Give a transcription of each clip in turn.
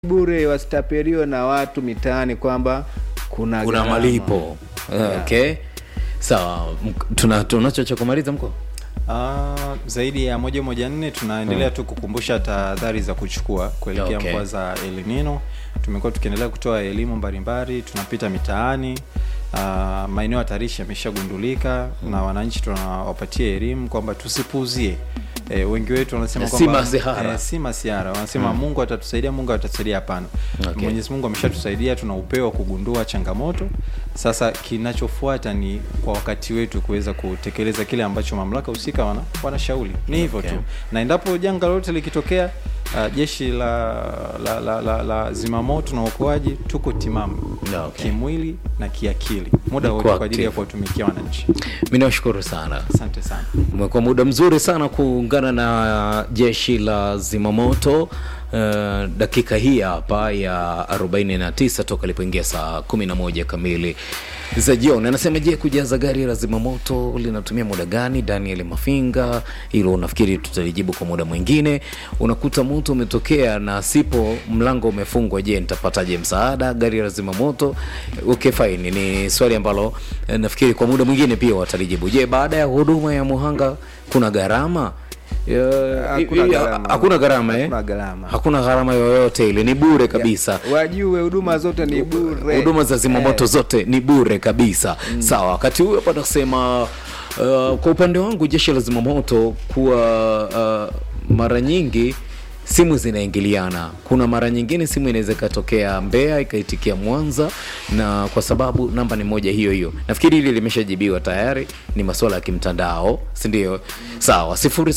bure wasitapeliwe na watu mitaani kwamba kuna kuna gharama. malipo okay sawa Mk- tuna tunacho cha kumaliza mko Ah, zaidi ya moja moja nne tunaendelea tu kukumbusha tahadhari za kuchukua kuelekea Okay. mvua za El Nino. Tumekuwa tukiendelea kutoa elimu mbalimbali, tunapita mitaani uh, maeneo hatarishi yameshagundulika na wananchi tunawapatia elimu kwamba tusipuuzie. E, wengi wetu wanasema Si kwamba masihara. eh, si masiara wanasema Mungu atatusaidia, Mungu atatusaidia. Hapana, Okay. Mwenyezi Mungu ameshatusaidia, tuna upeo wa kugundua changamoto. Sasa kinachofuata ni kwa wakati wetu kuweza kutekeleza kile ambacho mamlaka husika wana, wanashauri. Ni hivyo Okay. tu, na endapo janga lolote likitokea, uh, jeshi la, la, la, la, la zimamoto na uokoaji tuko timamu Okay. kimwili na kiakili muda Mko wote kwa ajili ya active. kuwatumikia wananchi. mi nawashukuru sana Asante sana. umekuwa muda mzuri sana kuungana na jeshi la zimamoto uh, dakika hii hapa ya 49 toka ilipoingia saa 11 kamili za jioni anasema je kujaza gari la zimamoto linatumia muda gani daniel mafinga hilo unafikiri tutalijibu kwa muda mwingine unakuta moto umetokea na sipo mlango umefungwa je nitapataje msaada gari la zimamoto okay fine ni swali ambalo eh, nafikiri kwa muda mwingine pia watalijibu je baada ya huduma ya muhanga kuna gharama Ya- Hakuna ya- gharama. hakuna gharama eh? Hakuna gharama. hakuna gharama yoyote ile ni bure kabisa wajue huduma zote ni bure huduma za zimamoto Eh, zote ni bure kabisa sawa wakati huyo hapa nasema uh, kwa upande wangu jeshi la zimamoto kuwa uh, mara nyingi simu zinaingiliana kuna mara nyingine simu inaweza ikatokea mbeya ikaitikia mwanza na kwa sababu namba ni moja hiyo hiyo nafikiri hili limeshajibiwa tayari ni masuala ya kimtandao sindio sawa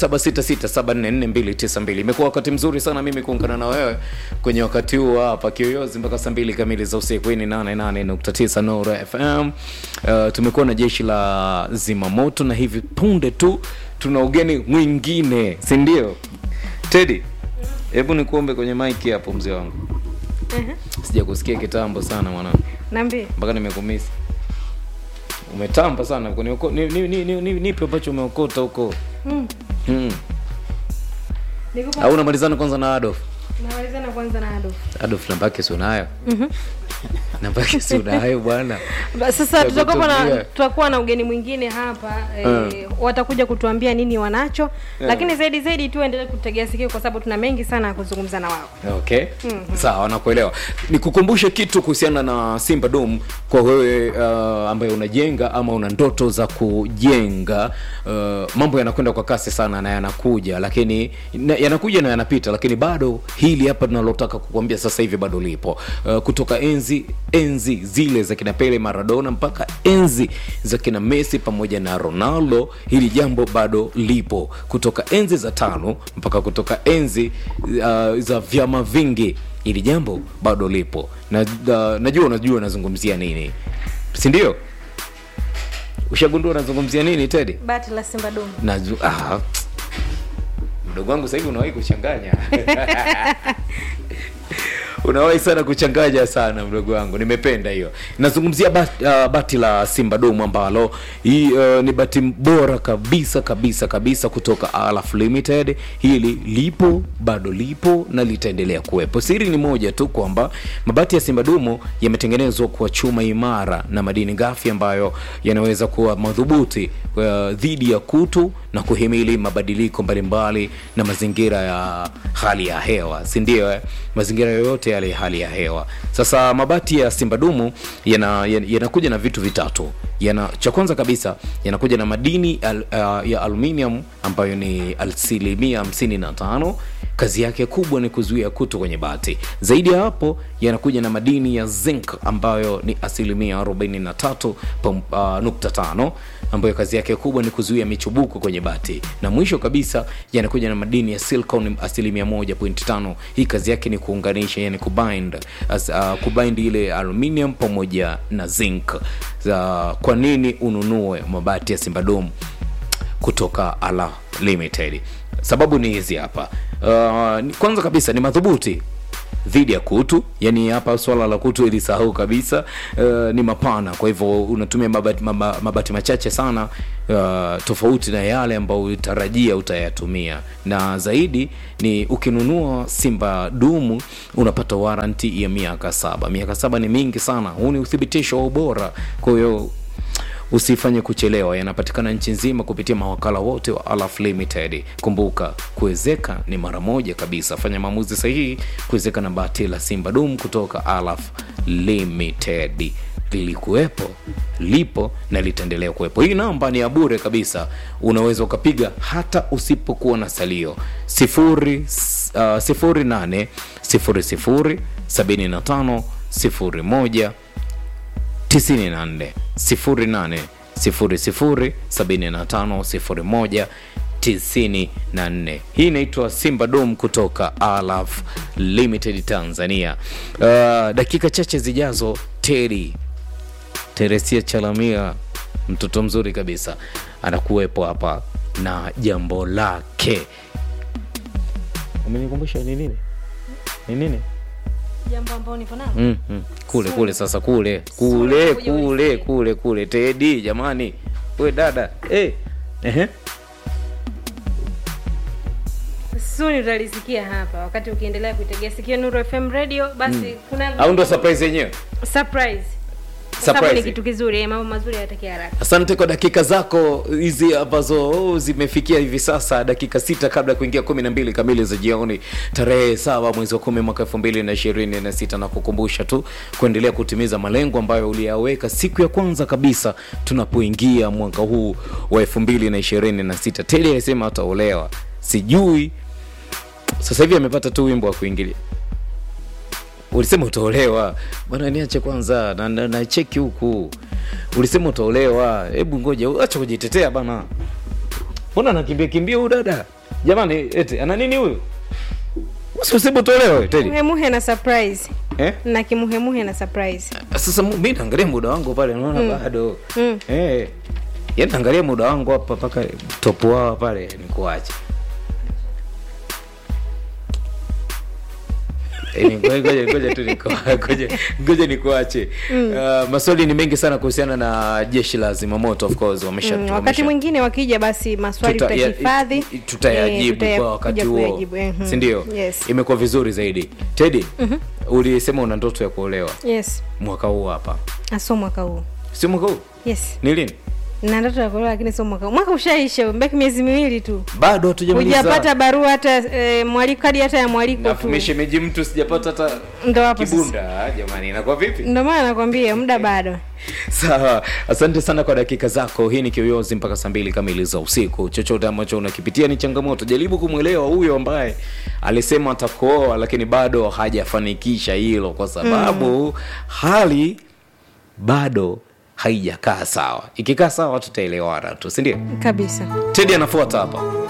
0766744292 imekuwa wakati mzuri sana mimi kuungana na wewe kwenye wakati huu hapa kiyoyozi mpaka saa mbili kamili za usiku hii ni 88.9 nora fm uh, tumekuwa na jeshi la zimamoto na hivi punde tu tuna ugeni mwingine sindio tedi hebu nikuombe kwenye maiki hapo mzee wangu sija kusikia kitambo sana mwanangu Niambie. mpaka nimekumisi umetamba sana kunioko- ni- ni- ni- ni- ni- nipe ambacho umeokota huko Mm. hmm. Nikupa au unamalizana kwanza na adolf namalizana kwanza na Adolf. adolf namba yake si unayo namba yake si unayo bwana Ba- Sasa Ya tutakuwa na kutokea. tutakuwa na ugeni mwingine hapa e, watakuja kutuambia nini wanacho lakini zaidi zaidi tu endelee kutegea sikio kwa sababu tuna mengi sana ya kuzungumza na wao. okay sawa nakuelewa nikukumbushe kitu kuhusiana na simba dom kwa wewe uh, ambaye unajenga ama una ndoto za kujenga uh, mambo yanakwenda kwa kasi sana na yanakuja lakini na, yanakuja na yanapita lakini bado hili hapa tunalotaka kukuambia sasa hivi bado lipo uh, kutoka enzi enzi zile za kina pele maradona mpaka enzi za kina messi pamoja na ronaldo hili jambo bado lipo kutoka enzi za tano mpaka kutoka enzi uh, za vyama vingi hili jambo bado lipo na, uh, najua unajua nazungumzia nini sindio ushagundua nazungumzia nini tedi Bati la Simba Dome. Naju, ah, mdogo wangu sasa hivi unawahi kuchanganya unawahi sana kuchanganya sana mdogo wangu nimependa hiyo nazungumzia bati, uh, bati la simba domu ambalo hii uh, ni bati bora kabisa kabisa kabisa kutoka alaf limited hili lipo bado lipo na litaendelea kuwepo siri ni moja tu kwamba mabati ya simba dumu yametengenezwa kwa chuma imara na madini ghafi ambayo yanaweza kuwa madhubuti uh, dhidi ya kutu na kuhimili mabadiliko mbalimbali na mazingira ya hali ya hewa si ndio eh? mazingira yoyote yale ya hali ya hewa sasa mabati ya simbadumu yanakuja yana yanakuja na vitu vitatu yana cha kwanza kabisa yanakuja na madini al, uh, ya aluminium ambayo ni asilimia 55 kazi yake kubwa ni kuzuia kutu kwenye bati zaidi ya hapo yanakuja na madini ya zinc ambayo ni asilimia 43 pam- uh, nukta tano ambayo kazi yake kubwa ni kuzuia michubuko kwenye bati na mwisho kabisa yanakuja na madini ya silicon asilimia 1.5 hii kazi yake ni kuunganisha yani kubind as, uh, kubind ile aluminium pamoja na zinc uh, kwa nini ununue mabati ya simbadom kutoka ala limited sababu ni hizi hapa uh, ni- kwanza kabisa ni madhubuti dhidi ya kutu yani hapa swala la kutu ilisahau kabisa uh, ni mapana kwa hivyo unatumia mabati, maba- mabati machache sana uh, tofauti na yale ambayo utarajia utayatumia na zaidi ni ukinunua simba dumu unapata waranti ya miaka saba miaka saba ni mingi sana huu ni uthibitisho wa ubora kwa hiyo usifanye kuchelewa yanapatikana nchi nzima kupitia mawakala wote wa alaf limited kumbuka kuwezeka ni mara moja kabisa fanya maamuzi sahihi kuwezeka na bati la simba dum kutoka alaf limited lilikuwepo lipo na litaendelea kuwepo hii namba ni ya bure kabisa unaweza ukapiga hata usipokuwa na salio sifuri, uh, sifuri nane sifuri sifuri sabini na tano sifuri moja 94 08 00 75 01 94 hii inaitwa simba dom kutoka alaf limited tanzania uh, dakika chache zijazo teri teresia chalamia mtoto mzuri kabisa anakuwepo hapa na jambo lake umenikumbusha ni nini ni nini jambo ambao nipo nalo mm, mm. kule kule sasa kule kule Kuja kule ulisikie. kule kule tedi jamani we dada hey. Ehe. suni utalisikia hapa wakati ukiendelea kuitegea sikio nuru fm radio basi kuna au ndo surprise yenyewe surprise Kwa sababu ni Surprise. kitu kizuri eh, mambo mazuri yatakia haraka asante kwa dakika zako hizi ambazo oh, zimefikia hivi sasa dakika sita kabla ya kuingia kumi na mbili kamili za jioni tarehe saba mwezi wa kumi mwaka elfu mbili na ishirini na sita na kukumbusha tu kuendelea kutimiza malengo ambayo uliyaweka siku ya kwanza kabisa tunapoingia mwaka huu wa elfu mbili na ishirini na sita tedi alisema ataolewa sijui sasa hivi amepata tu wimbo wa kuingilia ulisema utaolewa bwana niache kwanza na, na, na cheki huku ulisema utaolewa hebu ngoja acha kujitetea bana mbona anakimbia kimbia huyu dada jamani eti ana nini huyu Usi usema utaolewa we, Teddy muhemuhe na surprise eh? na kimuhemuhe na surprise sasa mu- mi naangalia muda wangu pale naona mm. bado Mm. eh. yani naangalia muda wangu hapa mpaka topu wao pale nikuache Eh, ni- ngoja- ngoja ngoja tu niko- ngoja- ngoja nikuache uh, maswali ni mengi sana kuhusiana na jeshi la zimamoto of course wamesha mm, wakati wamesha- mwingine wakija basi maswali Tuta- ya- tutahifadhi i- i- tutayajibu eh, kwa wakati tutakuja huo kuyajibu, eh, mhm. sindio yes. imekuwa vizuri zaidi tedi ulisema una ndoto ya kuolewa yes mwaka huu hapa aso mwaka huu sio mwaka huu yes ni lini na ndoto ya kuolewa lakini sio mwaka huu mwaka ushaisha mbaki miezi miwili tu bado hatujamaliza hujapata barua hata e, mwaliko kadi hata ya mwaliko Alafu tu meshemeji mtu sijapata hata ndo hapo sasa kibunda jamani inakuwa vipi ndo maana nakwambia muda bado sawa asante sana kwa dakika zako hii ni kiyoyozi mpaka saa mbili kamili za usiku chochote ambacho unakipitia ni changamoto jaribu kumwelewa huyo ambaye alisema atakuoa lakini bado hajafanikisha hilo kwa sababu mm. hali bado haijakaa sawa ikikaa sawa tutaelewana tu sindio kabisa tedi anafuata hapa